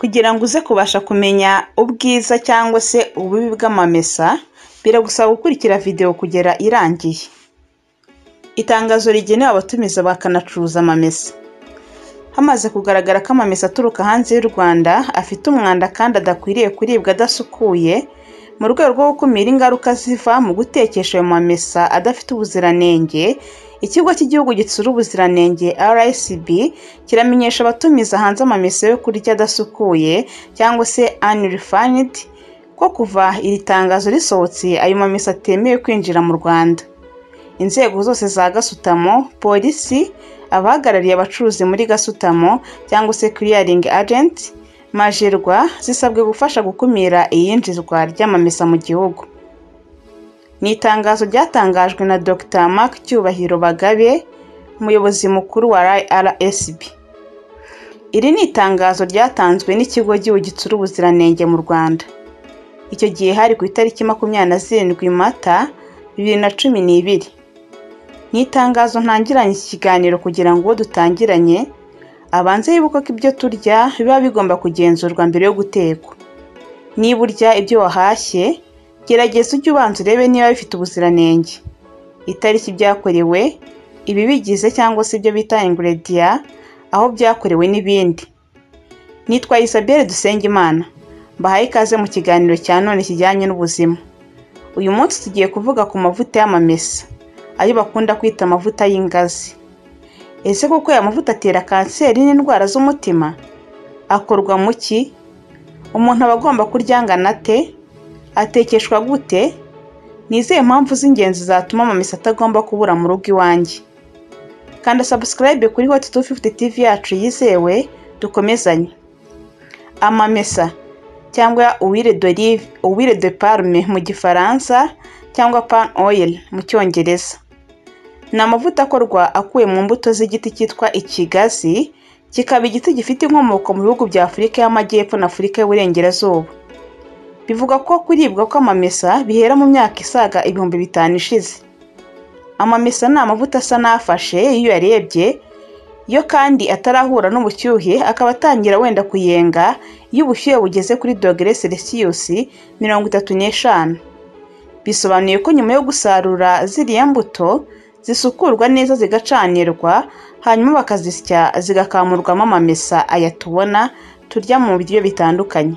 Kugira ngo uze kubasha kumenya ubwiza cyangwa se ububi bw'amamesa, biragusaba gukurikira video kugera irangiye. Itangazo rigenewe abatumiza bakanacuruza amamesa. Hamaze kugaragara ko amamesa aturuka hanze y'u Rwanda afite umwanda kandi adakwiriye kuribwa adasukuye, mu rwego rwo gukumira ingaruka ziva mu gutekesha ayo mamesa adafite ubuziranenge, Ikigo cy'Igihugu Gitsura Ubuziranenge (RSB) kiramenyesha abatumiza hanze amamesa yo kurya adasukuye cyangwa se unrefined ko kuva iri tangazo risohotse ayo mamesa atemewe kwinjira mu Rwanda. Inzego zose za Gasutamo, Polisi, abahagarariye abacuruzi muri Gasutamo cyangwa se Clearing Agent, Majerwa zisabwe gufasha gukumira iyinjizwa ry'amamesa mu gihugu. Ni itangazo ryatangajwe na Dr Mark Cyubahiro Bagabe, Umuyobozi Mukuru wa RSB. Iri ni itangazo ryatanzwe n'Ikigo cy'Igihugu Gitsura Ubuziranenge mu Rwanda. Icyo gihe hari ku itariki makumyabiri na zirindwi Mata bibiri na cumi n'ibiri. Ni itangazo ntangiranye iki kiganiro kugira ngo uwo dutangiranye abanze yibuke ko ibyo turya biba bigomba kugenzurwa mbere yo gutekwa. Niba urya ibyo wahashye, gerageza ujye ubanza urebe niba bifite ubuziranenge, itariki byakorewe, ibibigize cyangwa se ibyo bita ingrediya, aho byakorewe n'ibindi. Nitwa Isabelle Dusengimana, mbahaye ikaze mu kiganiro cya none kijyanye n'ubuzima. Uyu munsi tugiye kuvuga ku mavuta y'amamesa, ayo bakunda kwita amavuta y'ingazi. Ese koko aya mavuta atera kanseri n'indwara z'umutima? Akorwa mu ki? Umuntu aba agomba kurya angana ate? atekeshwa gute ni izihe mpamvu z'ingenzi zatuma amamesa atagomba kubura mu rugo iwanjye kanda sabusikarayibe kuri hoti tu fifuti tivi yacu yizewe dukomezanye amamesa cyangwa uwire dorive uwire de parume mu gifaransa cyangwa pan oyiri mu cyongereza ni amavuta akorwa akuwe mu mbuto z'igiti cyitwa ikigazi kikaba igiti gifite inkomoko mu bihugu bya afurika y'amajyepfo na afurika y'uburengerazuba bivuga ko kuribwa kw'amamesa bihera mu myaka isaga ibihumbi bitanu ishize amamesa ni amavuta asa n'afashe iyo uyarebye iyo kandi atarahura n'ubushyuhe akaba atangira wenda kuyenga iyo ubushyuhe bugeze kuri dogere selisiyusi mirongo itatu n'eshanu bisobanuye ko nyuma yo gusarura ziriya mbuto zisukurwa neza zigacanirwa hanyuma bakazisya zigakamurwamo amamesa aya tubona turya mu biryo bitandukanye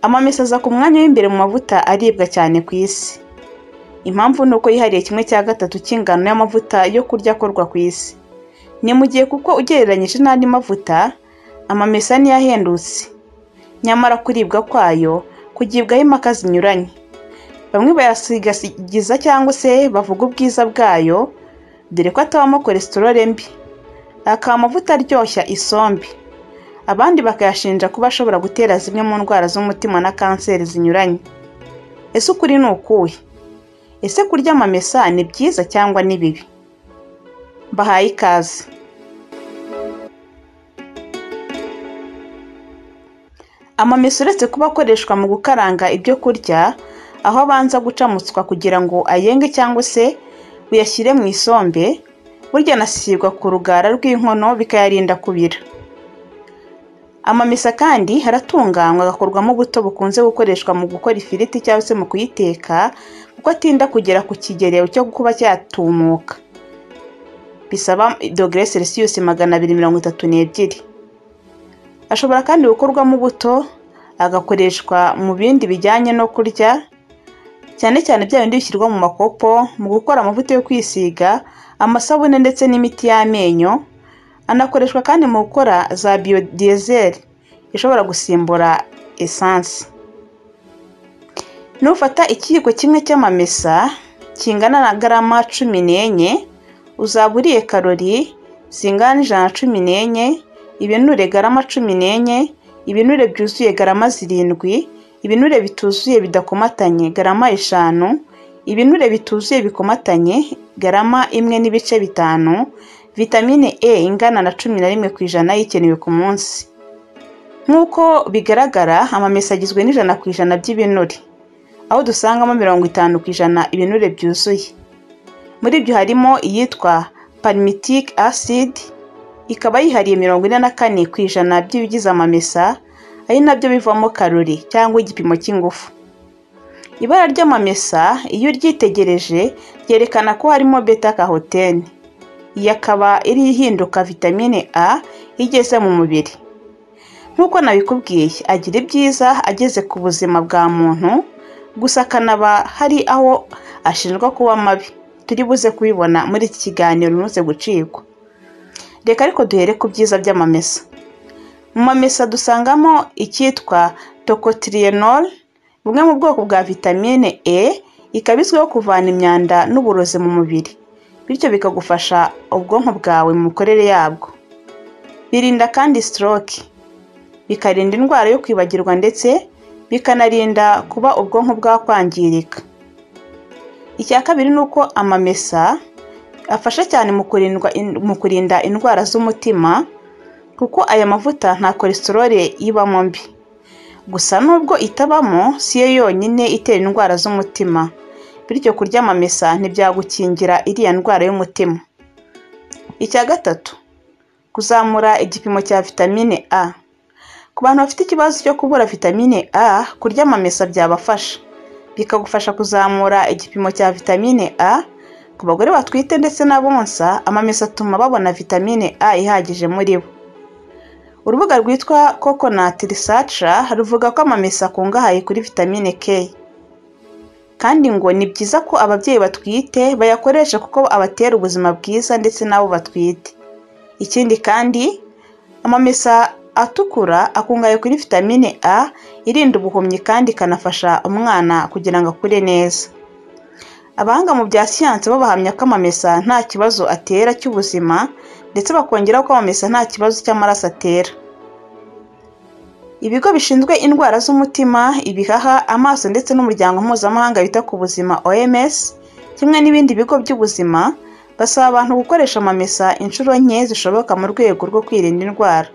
amamesa aza ku mwanya w'imbere mu mavuta aribwa cyane ku isi impamvu ni uko yihariye kimwe cya gatatu cy'ingano y'amavuta yo kurya akorwa ku isi ni mu gihe kuko ugereranyije n'andi mavuta amamesa niyo ahendutse nyamara kuribwa kwayo kugibwaho impaka zinyuranye bamwe bayasigagiza cyangwa se bavuga ubwiza bwayo dore ko atabamo kolesitorole mbi akaba amavuta aryoshya isombe abandi bakayashinja kuba ashobora gutera zimwe mu ndwara z'umutima na kanseri zinyuranye ese ukuri ni ukuhe ese kurya amamesa ni byiza cyangwa ni bibi mbahaye ikaze amamesa uretse kuba akoreshwa mu gukaranga ibyo kurya aho abanza gucamutswa kugira ngo ayenge cyangwa se uyashyire mu isombe burya anasigwa ku rugara rw'inkono bikayarinda kubira amamesa kandi haratunganywa agakorwamo ubuto bukunze gukoreshwa mu gukora ifiriti cyangwa se mu kuyiteka kuko atinda kugera ku kigero cyo kuba cyatumuka bisaba dogere selisiyusi magana abiri mirongo itatu n'ebyiri ashobora kandi gukorwamo ubuto agakoreshwa mu bindi bijyanye no kurya cyane cyane bya bindi bishyirwa mu makopo mu gukora amavuta yo kwisiga amasabune ndetse n'imiti y'amenyo anakoreshwa kandi mu gukora za biodiyezeri ishobora gusimbura esansi nufata ikiyiko kimwe cy'amamesa kingana na garama cumi n'enye uzaba uriye karori zingana n'ijana na cumi n'enye ibinure garama cumi n'enye ibinure byuzuye garama zirindwi ibinure bituzuye bidakomatanye garama eshanu ibinure bituzuye bikomatanye garama imwe n'ibice bitanu vitamine e ingana na cumi na rimwe ku ijana ikenewe ku munsi nk'uko bigaragara amamesa agizwe n'ijana ku ijana by'ibinure aho dusangamo mirongo itanu ku ijana ibinure byuzuye muri byo harimo iyitwa palmitic acid ikaba yihariye mirongo ine na kane ku ijana by'ibigize amamesa ari nabyo bivamo karori cyangwa igipimo cy'ingufu ibara ry'amamesa iyo uryitegereje ryerekana ko harimo beta carotene iyi akaba iri ihinduka vitamine a iyo igeze mu mubiri nk'uko nabikubwiye agira ibyiza ageze ku buzima bwa muntu gusa akanaba hari aho ashinjwa kuba mabi turi buze kubibona muri iki kiganiro umaze gucibwa reka ariko duhere ku byiza by'amamesa mu mamesa dusangamo icyitwa tocotrienol bumwe mu bwoko bwa vitamine e ikaba izwiho kuvana imyanda n'uburozi mu mubiri bityo bikagufasha ubwonko bwawe mu mikorere yabwo birinda kandi stroke bikarinda indwara yo kwibagirwa ndetse bikanarinda kuba ubwonko bwakwangirika icya kabiri ni uko amamesa afasha cyane mu kurindwa mu kurinda indwara z'umutima kuko aya mavuta nta kolesterole ibamo mbi gusa nubwo itabamo si yo yonyine itera indwara z'umutima bityo kurya amamesa ntibyagukingira iriya ndwara y'umutima icya gatatu kuzamura igipimo cya vitamine a ku bantu bafite ikibazo cyo kubura vitamine a kurya amamesa byabafasha bikagufasha kuzamura igipimo cya vitamine a ku bagore batwite ndetse n'abonsa amamesa atuma babona vitamine a ihagije muri bo urubuga rwitwa coconut research ruvuga ko amamesa akungahaye kuri vitamine k kandi ngo ni byiza ko ababyeyi batwite bayakoresha kuko abatera ubuzima bwiza ndetse n'abo batwite ikindi kandi amamesa atukura akungahaye kuri vitamine a irinda ubuhumyi kandi ikanafasha umwana kugira ngo akure neza abahanga mu bya siyansi bo bahamya ko amamesa nta kibazo atera cy'ubuzima ndetse bakongeraho ko amamesa nta kibazo cy'amaraso atera ibigo bishinzwe indwara z'umutima ibihaha amaso ndetse n'umuryango mpuzamahanga wita ku buzima oms kimwe n'ibindi bigo by'ubuzima basaba abantu gukoresha amamesa inshuro nke zishoboka mu rwego rwo kwirinda indwara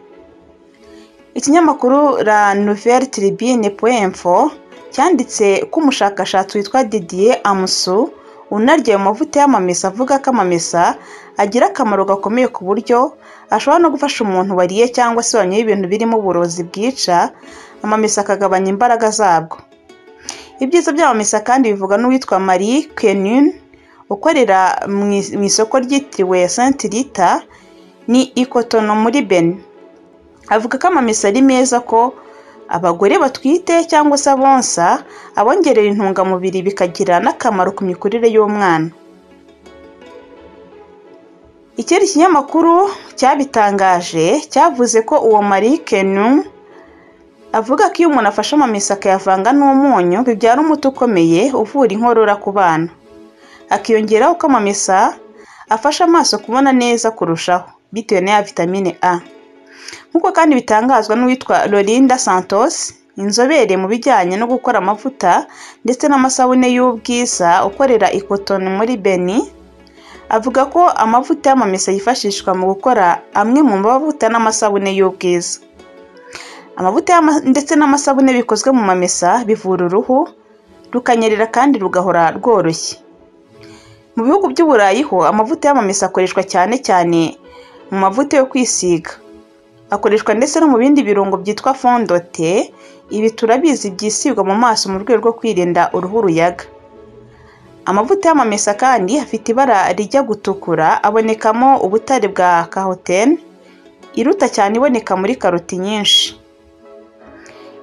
ikinyamakuru la nouvelle tribune info cyanditse ko umushakashatsi witwa didier amusu unarya ayo mavuta y'amamesa avuga ko amamesa agira akamaro gakomeye ku buryo ashobora no gufasha umuntu wariye cyangwa se wanyoye ibintu birimo uburozi bwica amamesa akagabanya imbaraga zabwo ibyiza by'amamesa kandi bivuga n'uwitwa marie kenin ukorera mu isoko ryitiriwe santi rita ni ikotono muri beni avuga ko amamesa ari meza ko abagore batwite cyangwa se abonsa abongerera intungamubiri bikagira n'akamaro ku mikurire y'umwana ikindi kinyamakuru cyabitangaje cyavuze ko uwo marie kenu avuga ko iyo umuntu afashe amamesa akayavanga n'umunyu bibyara umuti ukomeye uvura inkorora ku bana akiyongeraho ko amamesa afasha amaso kubona neza kurushaho bitewe na ya vitamine a nk'uko kandi bitangazwa n'uwitwa Lorinda Santos inzobere mu bijyanye no gukora amavuta ndetse n'amasabune y'ubwiza ukorera ikotoni muri beni avuga ko amavuta y'amamesa yifashishwa mu gukora amwe mu mavuta n'amasabune y'ubwiza amavuta ndetse n'amasabune bikozwe mu mamesa bivura uruhu rukanyerera kandi rugahora rworoshye mu bihugu by'uburayi ho amavuta y'amamesa akoreshwa cyane cyane mu mavuta yo kwisiga akoreshwa ndetse no mu bindi birungo byitwa fondote ibi turabizi byisigwa mu maso mu rwego rwo kwirinda uruhu ruyaga amavuta y'amamesa kandi afite ibara rijya gutukura abonekamo ubutare bwa kahotene iruta cyane iboneka muri karoti nyinshi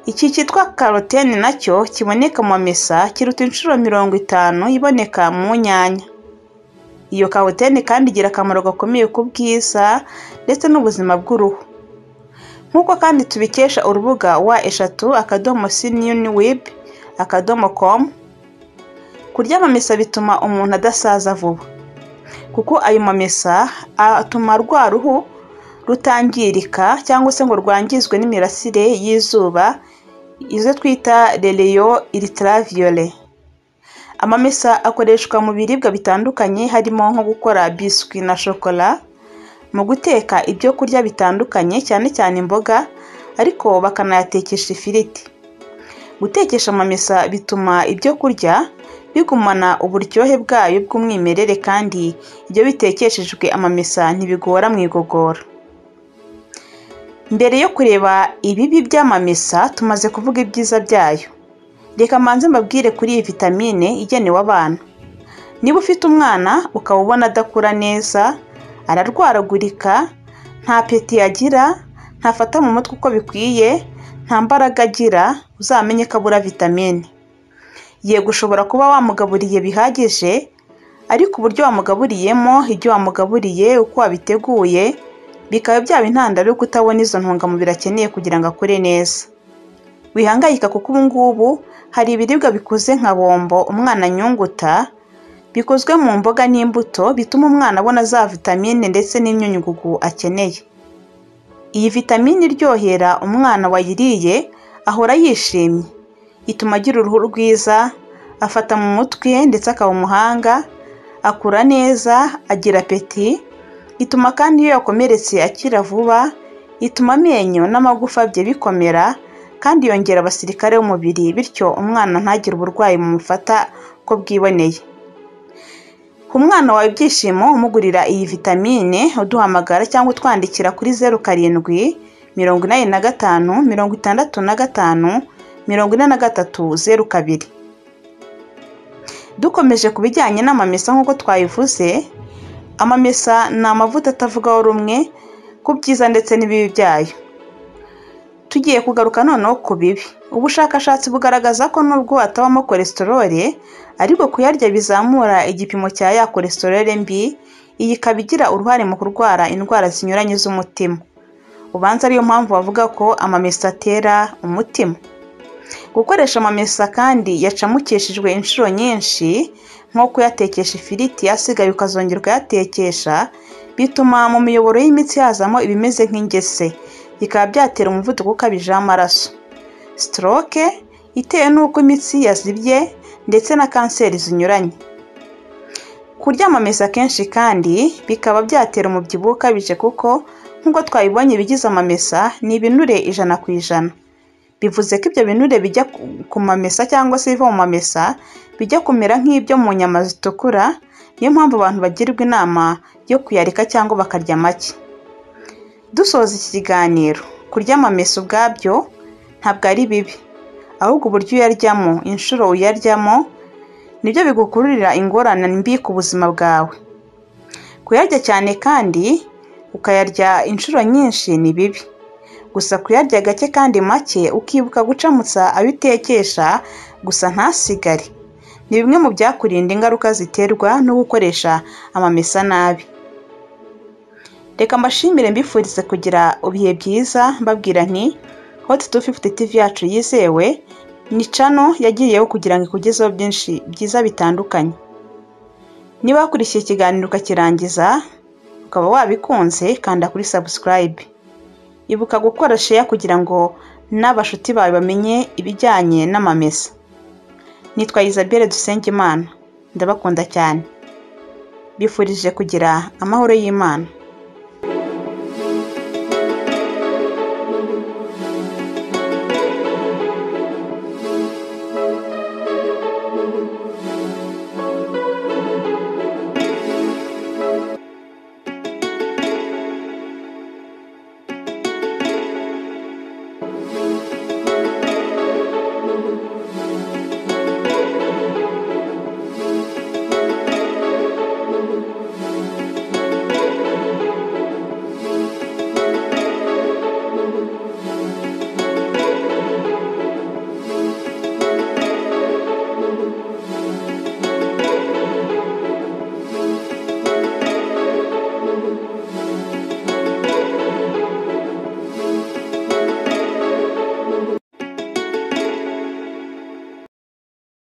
iki cyitwa karotene nacyo kiboneka mu mamesa kiruta inshuro mirongo itanu iboneka mu nyanya iyo karotene kandi igira akamaro gakomeye ku bwiza ndetse n'ubuzima bw'uruhu nk'uko kandi tubikesha urubuga wa eshatu akadomo siniyoni wibi akadomo komu kurya amamesa bituma umuntu adasaza vuba kuko ayo mamesa atuma rwa ruhu rutangirika cyangwa se ngo rwangizwe n'imirasire y'izuba izo twita rereyo iritaraviyore amamesa akoreshwa mu biribwa bitandukanye harimo nko gukora biswi na shokora mu guteka ibyo kurya bitandukanye cyane cyane imboga ariko bakanayatekesha ifiriti gutekesha amamesa bituma ibyo kurya bigumana uburyohe bwayo bw'umwimerere kandi ibyo bitekeshejwe amamesa ntibigora mu igogora mbere yo kureba ibibi by'amamesa tumaze kuvuga ibyiza byayo reka mbanze mbabwire kuri iyi vitamine igenewe abana niba ufite umwana ukaba ubona adakura neza ararwaragurika nta peti yagira ntafata mu mutwe uko bikwiye nta mbaraga agira uzamenye ko abura vitamine yego ushobora kuba wamugaburiye bihagije ariko uburyo wamugaburiyemo ibyo wamugaburiye uko wabiteguye bikaba byaba intandaro yo kutabona izo ntungamubiri akeneye kugira ngo akure neza wihangayika kuko ubu ngubu hari ibiribwa bikuze nka bombo umwana anyunguta bikozwe mu mboga n'imbuto bituma umwana abona za vitamine ndetse n'imyunyugugu akeneye iyi vitamine iryohera umwana wayiriye ahora yishimye ituma agira uruhu rwiza afata mu mutwe ndetse akaba umuhanga akura neza agira apeti ituma kandi iyo yakomeretse akira vuba ituma amenyo n'amagufa bye bikomera kandi yongera abasirikare b'umubiri bityo umwana ntagire uburwayi mumufata ko bwiboneye ku mwana wawe ibyishimo umugurira iyi vitamine uduhamagara cyangwa utwandikira kuri zeru karindwi mirongo inani na gatanu mirongo itandatu na gatanu mirongo ine na gatatu zeru kabiri dukomeje ku bijyanye n'amamesa nk'uko twabivuze amamesa ni amavuta atavugaho rumwe ku byiza ndetse n'ibibi byayo tugiye kugaruka noneho ku bibi ubushakashatsi bugaragaza ko nubwo hatabamo kolesterole ariko kuyarya bizamura igipimo cya ya kolesterole mbi iyi ikaba igira uruhare mu kurwara indwara zinyuranye z'umutima ubanza ariyo mpamvu bavuga ko amamesa atera umutima gukoresha amamesa kandi yacamukishijwe inshuro nyinshi nko kuyatekesha ifiriti asigaye ukazongera ukayatekesha bituma mu miyoboro y'imitsi hazamo ibimeze nk'ingese bikaba byatera umuvuduko ukabije w'amaraso stroke itewe n'uko imitsi yazibye ndetse na kanseri zinyuranye kurya amamesa kenshi kandi bikaba byatera umubyibuho ukabije kuko nk'uko twabibonye ibigize amamesa ni ibinure ijana ku ijana bivuze ko ibyo binure bijya ku- ku mamesa cyangwa se ibiva mu mamesa bijya kumera nk'ibyo mu nyama zitukura niyo mpamvu abantu bagirwa inama yo kuyareka cyangwa bakarya make dusoza iki kiganiro kurya amamesa ubwabyo ntabwo ari bibi ahubwo uburyo uyaryamo inshuro uyaryamo nibyo bigukururira ingorane mbi ku buzima bwawe kuyarya cyane kandi ukayarya inshuro nyinshi ni bibi gusa kuyarya gake kandi make ukibuka gucamutsa ayo utekesha gusa ntasigare ni bimwe mu byakurinda ingaruka ziterwa no gukoresha amamesa nabi reka mbashimire mbifurize kugira ibihe byiza mbabwira nti hot 250 tv yacu yizewe ni cano yagiriyeho kugira ngo ikugezeho byinshi byiza bitandukanye niba wakurikiye ikiganiro ukakirangiza ukaba wabikunze kanda kuri subscribe ibuka gukora share kugira ngo n'abashuti bawe bamenye ibijyanye n'amamesa nitwa isabelle dusengimana ndabakunda cyane bifurije kugira amahoro y'imana